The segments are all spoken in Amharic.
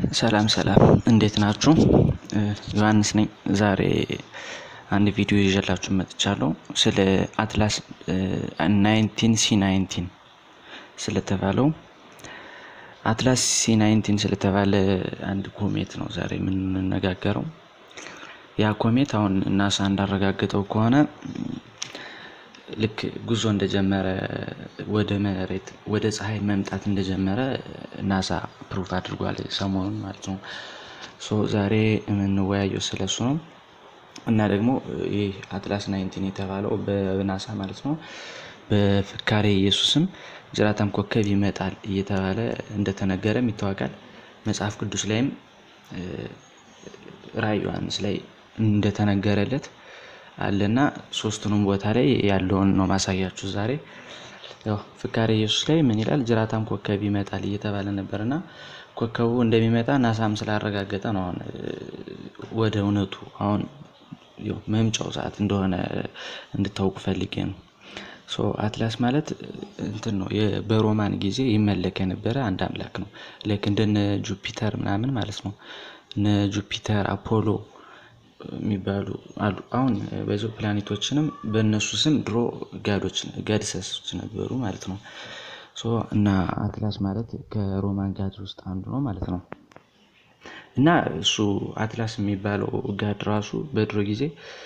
ሰላም ሰላም እንዴት ናችሁ? ዮሐንስ ነኝ። ዛሬ አንድ ቪዲዮ ይዤላችሁ መጥቻለሁ። ስለ አትላስ ናይንቲን ሲ ናይንቲን ስለተባለው አትላስ ሲ ናይንቲን ስለተባለ አንድ ኮሜት ነው ዛሬ የምንነጋገረው። ያ ኮሜት አሁን ናሳ እንዳረጋገጠው ከሆነ ልክ ጉዞ እንደጀመረ ወደ መሬት ወደ ፀሐይ መምጣት እንደጀመረ ናሳ ፕሩፍ አድርጓል ሰሞኑን ማለት ነው። ሶ ዛሬ የምንወያየው ስለሱ ነው እና ደግሞ ይህ አትላስ ናይንቲን የተባለው በናሳ ማለት ነው በፍካሬ ኢየሱስም ጅራታም ኮከብ ይመጣል እየተባለ እንደተነገረም ይታወቃል። መጽሐፍ ቅዱስ ላይም ራዕይ ዮሐንስ ላይ እንደተነገረለት አለና ሶስቱንም ቦታ ላይ ያለውን ነው ማሳያችሁ ዛሬ። ያው ፍካሬ ኢየሱስ ላይ ምን ይላል? ጅራታም ኮከብ ይመጣል እየተባለ ነበር እና ኮከቡ እንደሚመጣ ናሳም ስላረጋገጠ ነው አሁን ወደ እውነቱ አሁን መምጫው ሰዓት እንደሆነ እንድታውቁ ፈልጌ ነው። ሶ አትላስ ማለት እንትን ነው በሮማን ጊዜ ይመለክ የነበረ አንድ አምላክ ነው። ላይክ እንደነ ጁፒተር ምናምን ማለት ነው። እነ ጁፒተር አፖሎ የሚባሉ አሉ። አሁን በዚ ፕላኔቶችንም በእነሱ ስም ድሮ ጋዶች ጋድሰሶች ነበሩ ማለት ነው። ሶ እና አትላስ ማለት ከሮማን ጋድ ውስጥ አንዱ ነው ማለት ነው። እና እሱ አትላስ የሚባለው ጋድ ራሱ በድሮ ጊዜ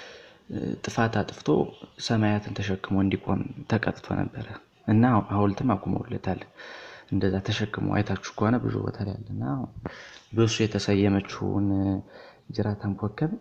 ጥፋት አጥፍቶ ሰማያትን ተሸክሞ እንዲቆም ተቀጥቶ ነበረ እና ሐውልትም አቁመውለታል። እንደዛ ተሸክሞ አይታችሁ ከሆነ ብዙ ቦታ ላይ አለ እና በእሱ የተሰየመችውን ጅራታም ኮከብ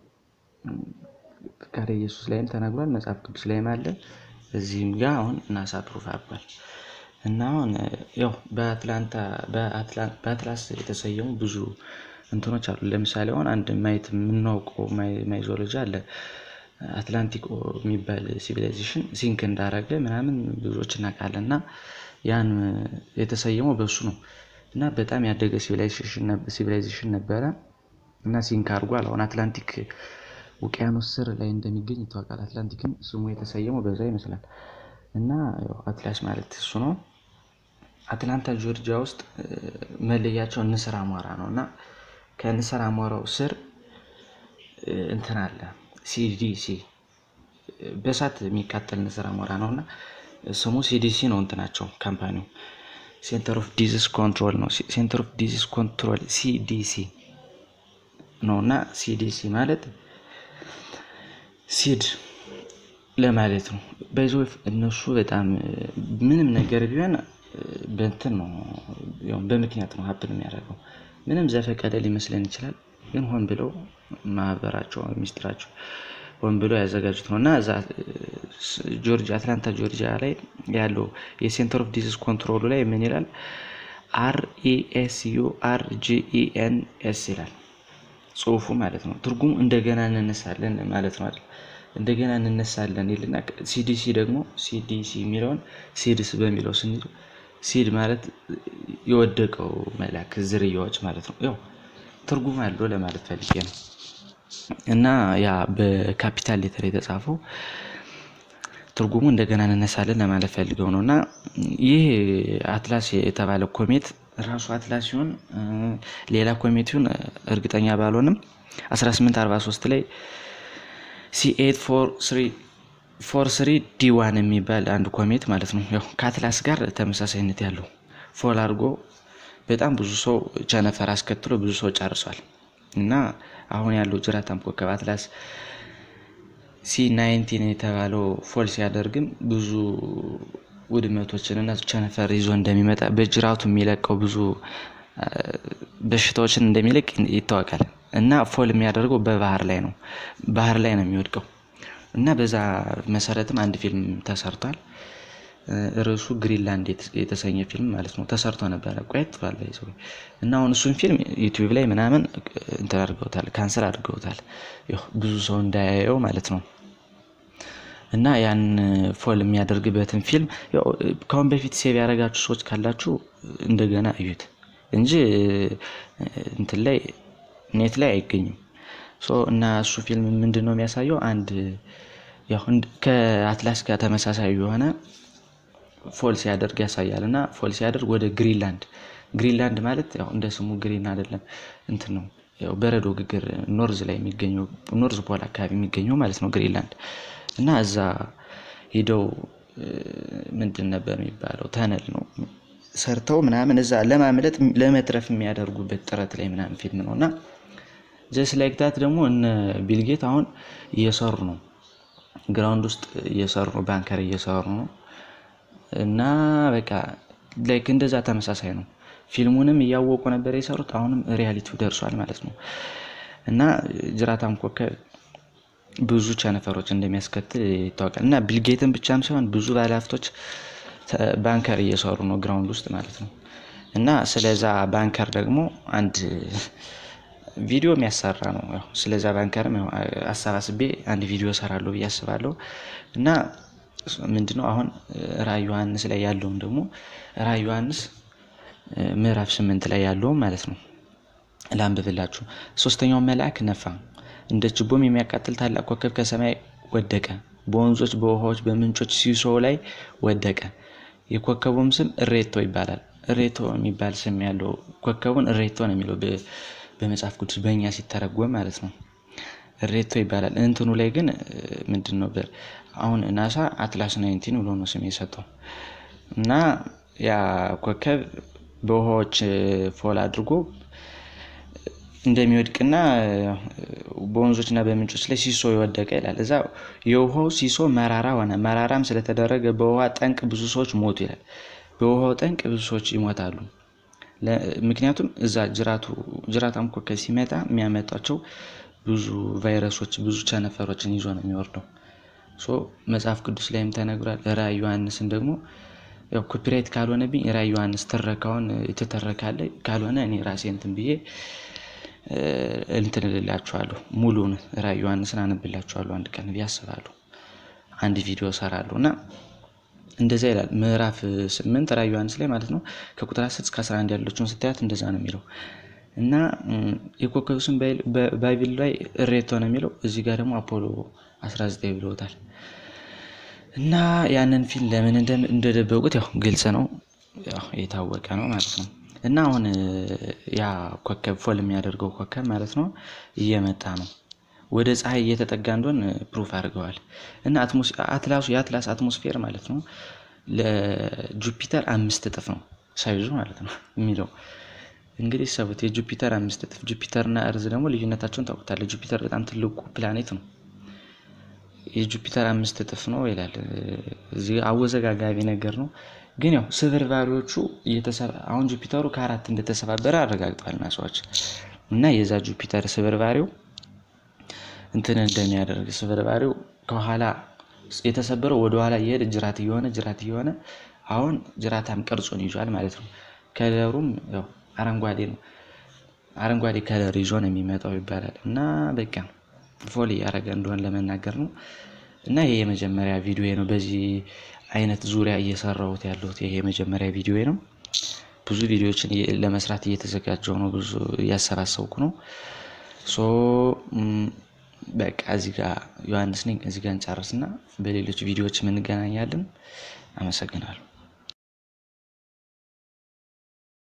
ፍካሬ ኢየሱስ ላይም ተነግሯል፣ መጽሐፍ ቅዱስ ላይም አለ። እዚህም ጋር አሁን ናሳ ፕሩፍ አድርጓል። እና አሁን ያው በአትላንታ በአትላስ የተሰየሙ ብዙ እንትኖች አሉ። ለምሳሌ አሁን አንድ ማየት የምናውቀው ማይዞሎጂ አለ። አትላንቲክ የሚባል ሲቪላይዜሽን ሲንክ እንዳረገ ምናምን ብዙዎች እናውቃለን። እና ያን የተሰየመው በሱ ነው። እና በጣም ያደገ ሲቪላይዜሽን ነበረ እና ሲንክ አድርጓል። አሁን አትላንቲክ ውቅያኖስ ስር ላይ እንደሚገኝ ይታወቃል። አትላንቲክም ስሙ የተሰየመው በዛ ይመስላል። እና አትላስ ማለት እሱ ነው። አትላንታ ጆርጂያ ውስጥ መለያቸው ንስር አሞራ ነው እና ከንስር አሞራው ስር እንትን አለ ሲዲሲ በእሳት የሚቃጠል ንስር አሞራ ነው እና ስሙ ሲዲሲ ነው እንትናቸው ካምፓኒው ሴንተር ኦፍ ዲዚዝ ኮንትሮል ነው። ሴንተር ኦፍ ዲዚዝ ኮንትሮል ሲዲሲ ነው እና ሲዲሲ ማለት ሲድ ለማለት ነው። በዚ እነሱ በጣም ምንም ነገር ቢሆን በእንትን ነው በምክንያት ነው ሀብን የሚያደርገው። ምንም ዘፈቀደ ሊመስለን ይችላል፣ ግን ሆን ብለው ማህበራቸው ሚስጥራቸው ሆን ብለው ያዘጋጁት ነው እና እዛ ጆርጂያ አትላንታ ጆርጂያ ላይ ያለው የሴንተር ኦፍ ዲዚዝ ኮንትሮሉ ላይ ምን ይላል? አር ኢኤስዩ አር ጂኢኤን ኤስ ይላል ጽሁፉ ማለት ነው። ትርጉሙ እንደገና እንነሳለን ማለት ነው አይደል? እንደገና እንነሳለን ይልና ሲዲሲ ደግሞ ሲዲሲ የሚለውን ሲድስ በሚለው ስንይዙ ሲድ ማለት የወደቀው መልአክ ዝርያዎች ማለት ነው። ያው ትርጉም አለው ለማለት ፈልጌ ነው። እና ያ በካፒታል ሌተር የተጻፈው ትርጉሙ እንደገና እንነሳለን ለማለት ፈልገው ነው። እና ይህ አትላስ የተባለ ኮሜት ራሱ አትላስ ሲሆን ሌላ ኮሜት ሲሆን እርግጠኛ ባልሆንም 1843 ላይ ሲኤት ፎር ስሪ ዲዋን የሚባል አንድ ኮሜት ማለት ነው። ያው ከአትላስ ጋር ተመሳሳይነት ያለው ፎል አድርጎ በጣም ብዙ ሰው ቸነፈር አስከትሎ ብዙ ሰው ጨርሷል። እና አሁን ያለው ጅራታም ኮከብ አትላስ ሲ ናይንቲን የተባለው ፎል ሲያደርግም ብዙ ውድመቶችን እና ቸነፈር ይዞ እንደሚመጣ በጅራቱ የሚለቀው ብዙ በሽታዎችን እንደሚለቅ ይታወቃል። እና ፎል የሚያደርገው በባህር ላይ ነው፣ ባህር ላይ ነው የሚወድቀው። እና በዛ መሰረትም አንድ ፊልም ተሰርቷል። ርዕሱ ግሪንላንድ የተሰኘ ፊልም ማለት ነው ተሰርቶ ነበረ ቆየት ባለ ሰው እና አሁን እሱን ፊልም ዩቲዩብ ላይ ምናምን እንትን አድርገውታል፣ ካንሰል አድርገውታል ብዙ ሰው እንዳያየው ማለት ነው። እና ያን ፎል የሚያደርግበትን ፊልም ከአሁን በፊት ሴቭ ያደረጋችሁ ሰዎች ካላችሁ እንደገና እዩት እንጂ እንትን ላይ ኔት ላይ አይገኝም። እና እሱ ፊልም ምንድን ነው የሚያሳየው? አንድ ከአትላስ ጋር ተመሳሳይ የሆነ ፎል ሲያደርግ ያሳያል እና ፎል ሲያደርግ ወደ ግሪንላንድ ግሪንላንድ ማለት ያው እንደ ስሙ ግሪን አይደለም እንትን ነው ያው በረዶ ግግር ኖርዝ ላይ የሚገኘው ኖርዝ ፖል አካባቢ የሚገኘው ማለት ነው ግሪንላንድ እና እዛ ሄደው ምንድን ነበር የሚባለው ተነል ነው ሰርተው ምናምን እዛ ለማምለጥ ለመትረፍ የሚያደርጉበት ጥረት ላይ ምናምን ፊልም ነው እና ጀስ ላይክታት ደግሞ እነ ቢልጌት አሁን እየሰሩ ነው ግራውንድ ውስጥ እየሰሩ ነው ባንከር እየሰሩ ነው እና በቃ ላይክ እንደዛ ተመሳሳይ ነው ፊልሙንም እያወቁ ነበር የሰሩት አሁንም ሪያሊቲው ደርሷል ማለት ነው እና ጅራታም ኮከብ ብዙ ቸነፈሮች እንደሚያስከትል ይታወቃል እና ቢልጌትን ብቻም ሳይሆን ብዙ ባለሀብቶች ባንከር እየሰሩ ነው ግራውንድ ውስጥ ማለት ነው እና ስለዛ ባንከር ደግሞ አንድ ቪዲዮ የሚያሰራ ነው ስለዛ ባንከርም አሰባስቤ አንድ ቪዲዮ ሰራለሁ ብዬ አስባለሁ እና ምንድነው አሁን ራዕይ ዮሐንስ ላይ ያለውም ደግሞ ራዕይ ዮሐንስ ምዕራፍ ስምንት ላይ ያለውም ማለት ነው ላንብብላችሁ ሶስተኛው መልአክ ነፋ እንደ ችቦም የሚያቃጥል ታላቅ ኮከብ ከሰማይ ወደቀ በወንዞች በውሃዎች በምንጮች ሲሶ ላይ ወደቀ የኮከቡም ስም እሬቶ ይባላል እሬቶ የሚባል ስም ያለው ኮከቡን እሬቶ ነው የሚለው በመጽሐፍ ቅዱስ በእኛ ሲተረጎም ማለት ነው እሬቶ ይባላል እንትኑ ላይ ግን ምንድን ነው አሁን ናሳ አትላስ ናይንቲን ብሎ ነው ስም የሰጠው እና ያ ኮከብ በውሃዎች ፎል አድርጎ እንደሚወድቅና በወንዞችና በምንጮች ላይ ሲሶ የወደቀ ይላል እዛ የውሃው ሲሶ መራራ ሆነ መራራም ስለተደረገ በውሃ ጠንቅ ብዙ ሰዎች ሞቱ ይላል በውሃው ጠንቅ ብዙ ሰዎች ይሞታሉ ምክንያቱም እዛ ጅራቱ ጅራታም ኮከብ ሲመጣ የሚያመጣቸው ብዙ ቫይረሶች ብዙ ቸነፈሮችን ይዞ ነው የሚወርደው መጽሐፍ ቅዱስ ላይም ተነግሯል ራዕይ ዮሐንስን ደግሞ ያው ኮፒራይት ካልሆነብኝ ራዕይ ዮሐንስ ትረካውን የተተረካለ ካልሆነ እኔ ራሴ እንትን ብዬ እንትን እልላችኋለሁ ሙሉን ራዕይ ዮሐንስን አነብላችኋለሁ አንድ ቀን ብዬ አስባለሁ አንድ ቪዲዮ ሰራለሁ እና እንደዛ ይላል ምዕራፍ ስምንት ራዕይ ዮሐንስ ላይ ማለት ነው ከቁጥር 10 እስከ 11 ያለችውን ስታያት እንደዛ ነው የሚለው እና የኮከብ ስም ባይብል ላይ እሬቶ ነው የሚለው እዚህ ጋር ደግሞ አፖሎ 19 ብለውታል እና ያንን ፊልም ለምን እንደደበቁት ያው ግልጽ ነው የታወቀ ነው ማለት ነው እና አሁን ያ ኮከብ ፎል የሚያደርገው ኮከብ ማለት ነው እየመጣ ነው ወደ ፀሐይ እየተጠጋ እንደሆን ፕሩፍ አድርገዋል እና አትላሱ የአትላስ አትሞስፌር ማለት ነው ለጁፒተር አምስት እጥፍ ነው ሳይዙ ማለት ነው የሚለው እንግዲህ ሰቡት የጁፒተር አምስት እጥፍ ጁፒተር እና እርዝ ደግሞ ልዩነታቸውን ታውቁታለ ጁፒተር በጣም ትልቁ ፕላኔት ነው የጁፒተር አምስት እጥፍ ነው ይላል እዚህ አወዘጋጋቢ ነገር ነው ግን ያው ስብርባሪዎቹ አሁን ጁፒተሩ ከአራት እንደተሰባበረ አረጋግጧል ናሳዎች እና የዛ ጁፒተር ስብርባሪው እንትን እንደሚያደርግ ስብርባሪው ከኋላ የተሰበረው ወደኋላ እየሄደ ጅራት እየሆነ ጅራት እየሆነ አሁን ጅራታም ቅርጹን ይዟል ማለት ነው ከለሩም ያው አረንጓዴ ነው አረንጓዴ ከለር ይዞ ነው የሚመጣው ይባላል እና በቃ ፎል እያደረገ እንደሆን ለመናገር ነው እና ይሄ የመጀመሪያ ቪዲዮ ነው በዚህ አይነት ዙሪያ እየሰራሁት ያለሁት ይሄ የመጀመሪያ ቪዲዮ ነው ብዙ ቪዲዮዎችን ለመስራት እየተዘጋጀው ነው ብዙ እያሰባሰብኩ ነው ሶ በቃ እዚህ ጋር ዮሐንስ ነኝ እዚህ ጋር እንጨርስና በሌሎች ቪዲዮዎች የምንገናኛለን አመሰግናለሁ